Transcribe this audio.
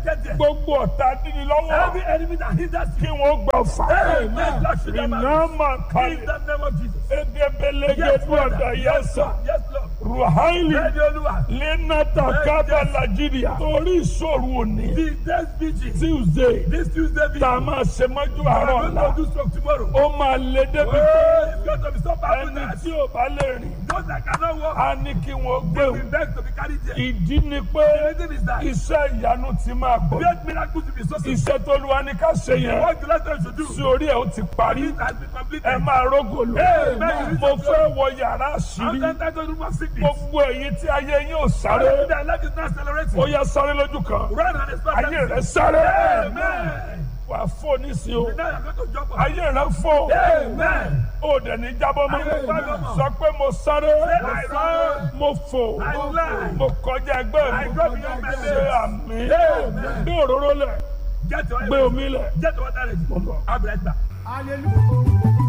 Get there. gbogbo ọ̀tá dídí lọ́wọ́ Every enemy that hinders kí you. wọ́n gbà fà. Amen. Lord, shoot them iná out. máa In kalẹ̀ the name of Jesus. Yes, edebelegedu Father. ọ̀dà Yes, yẹsà Lord. Yes, Lord. ruhaili Ready, Olúwa. lenata kaba nigeria torí ìṣòro òní The next vigil. tuesday This Tuesday vigil. tá a máa ṣe mọ́jú We are àárọ̀ going ọ̀la to do stroke tomorrow. ó máa lé débi Oh, pé it's going to be so powerful ẹni that tí ò bá lè rìn those that cannot walk á ní kí wọ́n gbé will wò be begged to be carried there. ìdí ni pé The reason is that iṣẹ́ ìyanu ti máa bọ̀ great miracles will be so simple. iṣẹ́ tó lu wa ní ká ṣe yẹn What the last time should do. sí orí ẹ̀ ó ti parí It has been completed. ẹ máa rógòlò Amen. mo fẹ́ wọ yàrá I'm àṣírí entitled to room of sickness. gbogbo èyí tí ayé yín ò sáré Everything that life is not accelerating. ó yá sáré lójú kan Run and expect ayé rẹ that. sáré Amen. wà á fò nísìnyí o Now you're going to jump up. ayé rẹ fò Amen. ó dẹ̀ ní jábọ́ mọ́ Amen. sọ pé mo sáré I run. mo fò I fly. mo kọjá ẹgbẹ́ I mi go beyond my ṣe limits. àmì Amen. gbé òróró lẹ̀ Get your gbé omi lẹ̀ Get your water ready. mo ń bọ̀. I'll be right back. Hallelujah.